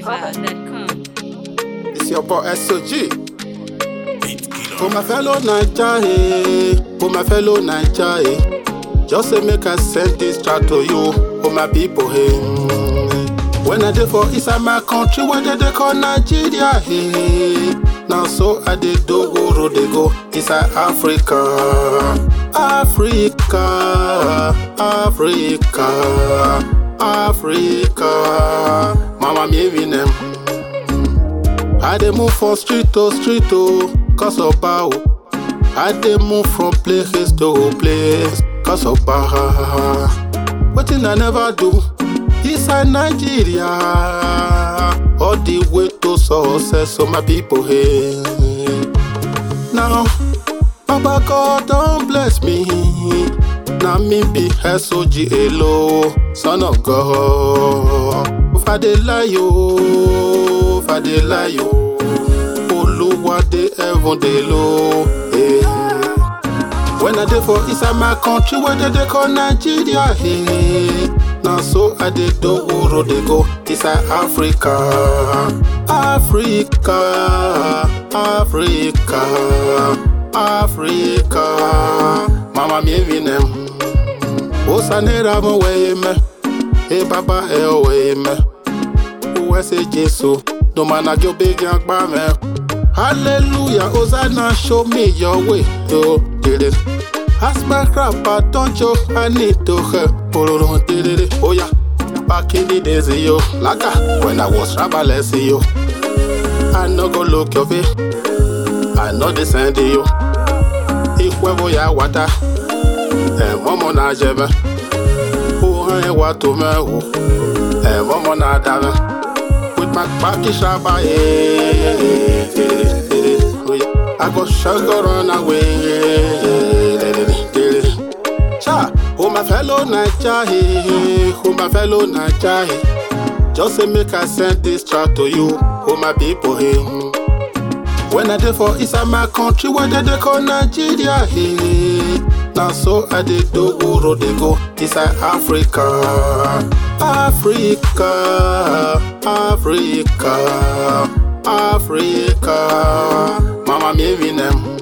NigerFlavor.com. It's your boy SOG. For my fellow Naija, eh. For my fellow Naija, eh. Just say make I send this track to you, for my people, eh. Mm. When I dey for inside my country, where they, they call Nigeria, eh. Now so I dey do go road dey go inside Africa, Africa, Africa, Africa. Mama me them. I dey move from street to street to cause of bow. I dey move from place to place cause of bow. Wetin I never do inside Nigeria, all the way to success, so my people hey. Now, Baba God don bless me. Na me be SOG Elo, son of God. If I dey lie yo, if I dey lie yo, Oluwa dey heaven dey low. Hey. When I dey for inside my country, where they dey call Nigeria, hey. Na so I dey do road dey go inside Africa, Africa, Africa, Africa. Mama mi evi nem. Osanera mo weye me, e baba e o weye me. Uwe se Jesu, no man a gyo big yang ba me. Hallelujah, Hosanna, show me your way, yo, did it. Ask my grandpa, don't you, I need to her, pololo, did it, oh yeah. Back in the days, yo, laka, when I was rabbaless, yo. I no go look your way, I know the send you. Ikwevo ya wata, e momo na jebe. Uhe wa to me, oh, e momo na dave. With my backy shaba, eh, eh, eh, eh, oh yeah. I go sugar run away, eh, eh, eh, eh. Cha, oh my fellow Naija, eh, oh my fellow Naija, eh. Just say make I send this track to you, oh my people, eh. When I dey for inside my country, where they dey call Nigeria, hey. Now so I dey do road dey go inside Africa, Africa, Africa, Africa. Mama me evi nem.